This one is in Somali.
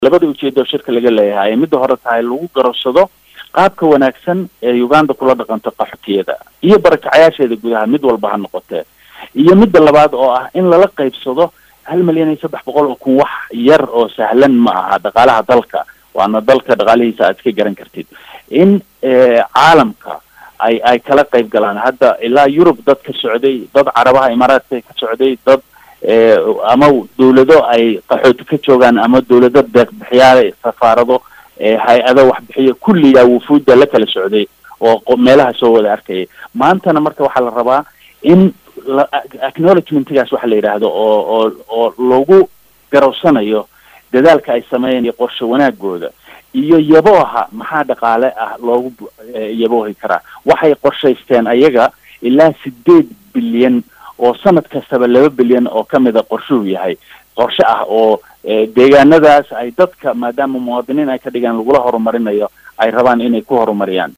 labada ujeedo shirka laga leeyahay midda hore tahay lagu garashado qaabka wanaagsan ee uganda kula dhaqanto qaxootiyada iyo barakacayaasheeda gudaha mid walba ha noqotee iyo midda labaad oo ah in lala qaybsado hal milyan iyo saddex boqol oo kun wax yar oo sahlan ma aha dhaqaalaha dalka waana dalka dhaqaalihiisa aad iska garan kartid in caalamka ay ay kala qayb galaan hadda ilaa yurub dad ka socday dad carabaha imaaraadka ka socday dad ama dawlado ay qaxooti ka joogaan ama dawlado deeqbixiyaal safaarado hay-ado waxbixiyo kulliyaa wufuudda la kala socday oo meelaha soo wada arkayay maantana marka waxaa la rabaa in acknowledgementgaas waxa la yidhaahdo oo oo oo lagu garowsanayo dadaalka ay sameeyeen iyo qorshe wanaagooda iyo yabooha maxaa dhaqaale ah loogu yaboohi karaa waxay qorshaysteen ayaga ilaa sideed bilyan oo sanad kastaba laba bilyan oo kamida qorshuhu yahay qorshe ah oo deegaanadaas ay dadka maadaama muwaadiniin ay ka dhigaan lagula horumarinayo ay rabaan inay ku horumariyaan